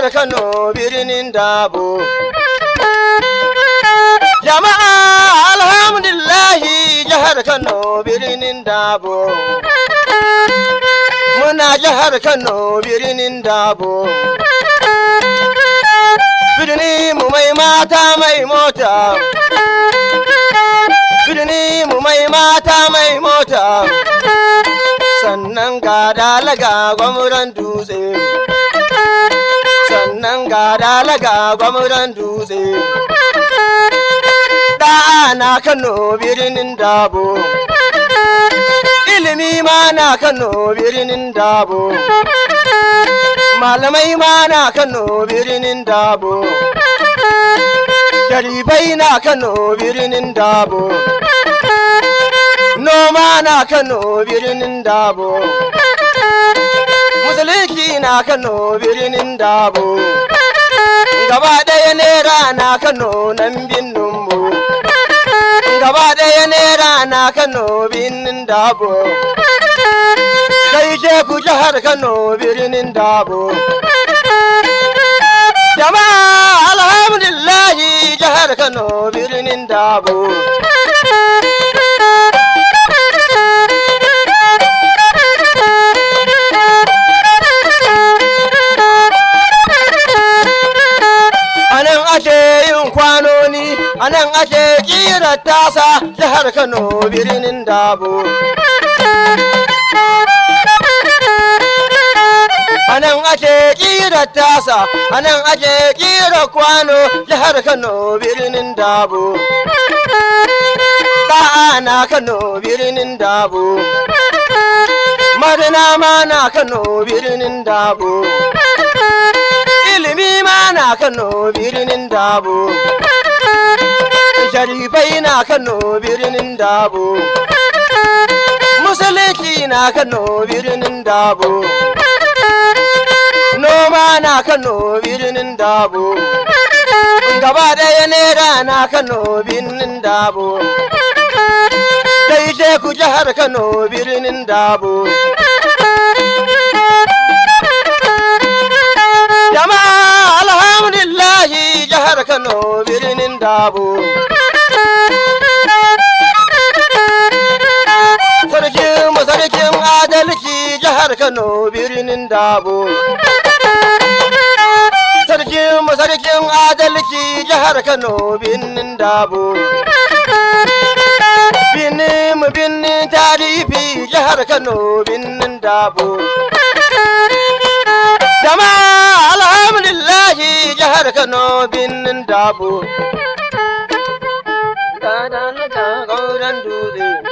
Kano birnin Dabo. Jama'a alhamdulillahi jihar Kano birnin Dabo. Muna jihar Kano birnin Dabo. Birni mu mai mata mai mota. Birni mu mai mata mai mota. Sannan ga dalaga gwamnan dutse. Sannan ga dalaga gwamnan dutse. Da na Kano birnin Dabo. Ilimi ma na Kano birnin Dabo. Malamai ma na Kano birnin Dabo. Sharifai na Kano birnin Dabo. Noma na Kano birnin Dabo. Musulunci na Kano birnin Dabo. Gaba ɗaya nera na Kano nan binninmu. Gaba ɗaya nera na Kano birnin Dabo. Kai ce ku jihar Kano birnin Dabo. Jama'a alhamdulillahi jihar Kano birnin Dabo. anan ake yin kwanoni anan ake kira tasa jihar kano birnin dabo anan ake kira tasa anan ake kira kwano jihar kano birnin dabo Da'a na kano birnin dabo madina ma na kano birnin dabo ilimi ma na Kano birnin Dabo. Sharifai na Kano birnin Dabo. Musulunci na Kano birnin Dabo. Noma na Kano birnin Dabo. Gaba ɗaya nera na Kano birnin Dabo. Sai ce ku jihar Kano birnin Dabo. Jama'a alhamdulillahi jihar Kano birnin Dabo. Sarkin masarkin adalci jihar Kano birnin Dabo. Sarkin masarkin adalci jihar Kano birnin Dabo. Binin mu binin tarifi jihar Kano birnin Dabo. Jama'a alhamdulillahi jihar Kano birnin Dabo. Ga da gauran dutse.